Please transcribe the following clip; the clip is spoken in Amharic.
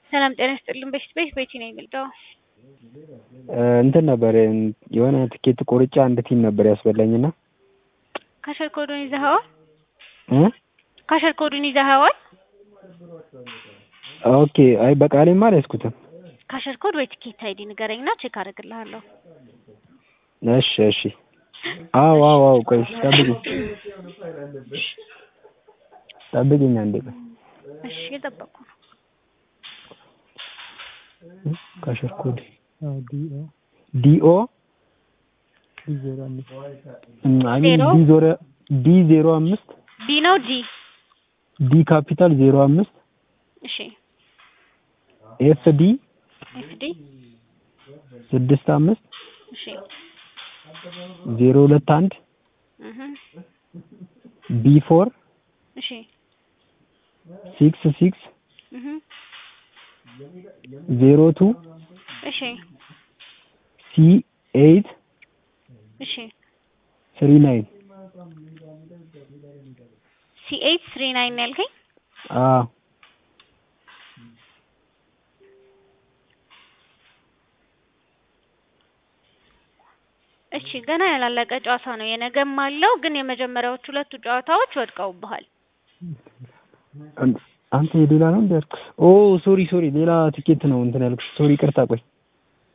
ሰላም ጤና ይስጥልን። በፊት ቤት ቤቲ ነው የሚልጠው እንትን ነበር የሆነ ትኬት ቆርጬ አንድ ቲም ነበር ያስበላኝና ካሸር ኮዱን ይዘኸዋል? እ ካሸር ኮዱን ይዘኸዋል? ኦኬ። አይ በቃሌማ አልያዝኩትም። ካሸር ኮድ ወይ ትኬት አይዲ ንገረኝና ቼክ አደርግልሃለሁ። እሺ እሺ። አዎ አዎ አዎ። ቆይ ጠብቂኝ ጠብቂኝ አንዴ ቆይ። እሺ የጠበቅኩ ነው። ካሸር ኮድ ዲኦ አይ ሚን ዲ ዞረ ዲ ዜሮ አምስት ዲ ነው ዲ ዲ ካፒታል ዜሮ አምስት እሺ ኤፍ ዲ ኤፍ ዲ ስድስት አምስት እሺ ዜሮ ሁለት አንድ እህ ቢ ፎር እሺ ሲክስ ሲክስ እህ ዜሮ ቱ እሺ ሲ ኤይት እሺ ስሪ ናይን ሲ ኤይት ስሪ ናይን ያልከኝ አዎ እሺ ገና ያላለቀ ጨዋታ ነው። የነገም አለው ግን የመጀመሪያዎቹ ሁለቱ ጨዋታዎች ወድቀውብሃል። አንተ የሌላ ነው እንደ ያልኩት? ኦ ሶሪ ሶሪ ሌላ ትኬት ነው እንትን ያልኩሽ። ሶሪ ይቅርታ ቆይ